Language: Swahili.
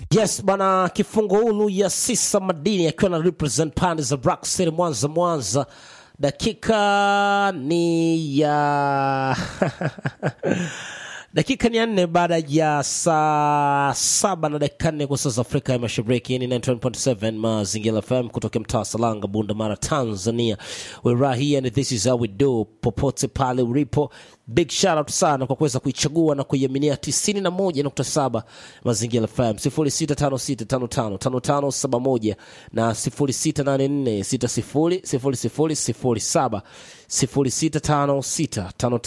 Yes bana, kifungoulu ya Sisa Madini akiwa na represent pande za Rock City Mwanza, Mwanza. Dakika ni ya dakika ni ya nne baada ya saa saba na dakika nne kwa saa za Afrika ya Mashariki. Hii ni 91.7 Mazingira FM kutoka mtaa Salanga, Bunda Mara, Tanzania. We're right here and this is how we do. Popote pale ulipo, big shout out sana kwa kuweza kuichagua na kuiaminia 91.7 Mazingira FM 0656555571 na 0684600007 065655